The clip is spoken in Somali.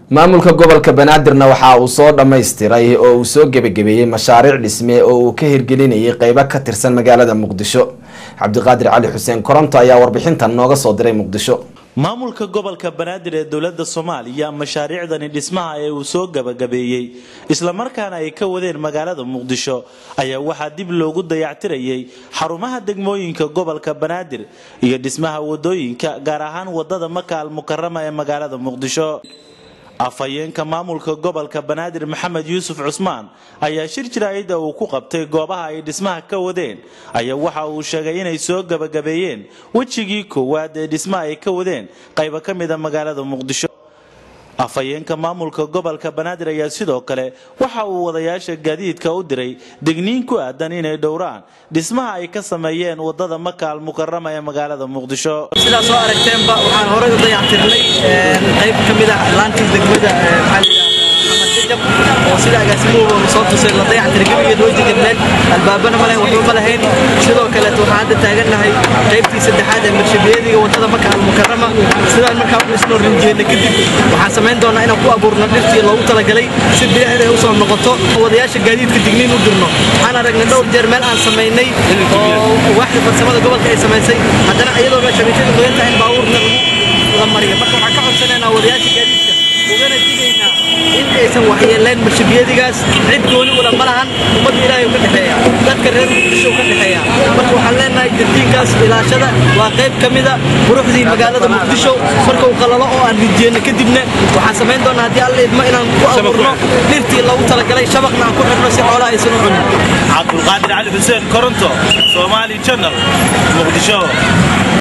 maamulka gobolka banaadirna waxa uu soo dhammaystiray oo uu soo gebagabeeyey mashaariic dhisme oo uu ka hirgelinayay qeybo ka tirsan magaalada muqdisho cabdiqaadir cali xuseen koronto ayaa warbixintan nooga soo diray muqdisho maamulka gobolka banaadir ee dowlada soomaaliya mashaariicdani dhismaha ee uu soo gabagabeeyey islamarkaana ay ka wadeen magaalada muqdisho ayaa waxaa dib loogu dayactirayay xarumaha degmooyinka gobolka banaadir iyo dhismaha wadooyinka gaar ahaan wadada maka al mukarama ee magaalada muqdisho afhayeenka maamulka gobolka banaadir maxamed yuusuf cusmaan ayaa shir jiraayada uu ku qabtay goobaha ay dhismaha ka wadeen ayaa waxa uu sheegay inay soo gabagabeeyeen wejigii koowaad ee dhismaha ay ka wadeen qaybo ka mida magaalada muqdisho afhayeenka maamulka gobolka banaadir ayaa sidoo kale waxa uu wadayaasha gaadiidka u diray degniin ku aadan inay dhowraan dhismaha ay ka sameeyeen wadada maka al mukarama ee magaalada muqdisho sidaa soo aragteenba waxaan horay u dayactirnay qayb ka mid ah laantii degmada jajab oo sida agaasimuhu soo tusay la dayactiray gebigeed wejiga meel albaabana ma lahayn waxba ma lahayn sidoo kaleet waxaan hadda taagannahay qaybtii saddexaad ee marshabiyadiga wadada maka al mukarama sidaan markaa u dhisnoo rinjeedna kadib waxaan samayn doonaa inaan ku abuurno dhirtii loogu talagalay si bilicda ay u soo noqoto wadayaasha gaadiidka digniin u dirno waxaan aragnay dhowr jeer meel aan samaynay oo waaxda farsamada gobolka ay samaysay haddana iyadoo meeshabiyadu qoyan tahay in baabuurna la mariyo marka waxaan ka codsanaynaa wadayaasha gaadiidka ugana digaynaa in aysan waxyeelayn marshabiyadigaas cid gooni ula ma lahan ummadda ilaahay ka dhexeeya dadka reer muqdisho ka dhexeeya marka waxaan leenahay jardiinkaas ilaashada waa qayb ka mida quruxdii magaalada muqdisho marka uu qalalo oo aan rijeenno kadibna waxaan samayn doonaa haddii alla idmo inaan ku abuurno dhirtii loogu talagalay shabaqna aan ku xidhno si xoolaha aysan u cunin cabdulqaadir cali xuseen koronto somaali channel muqdisho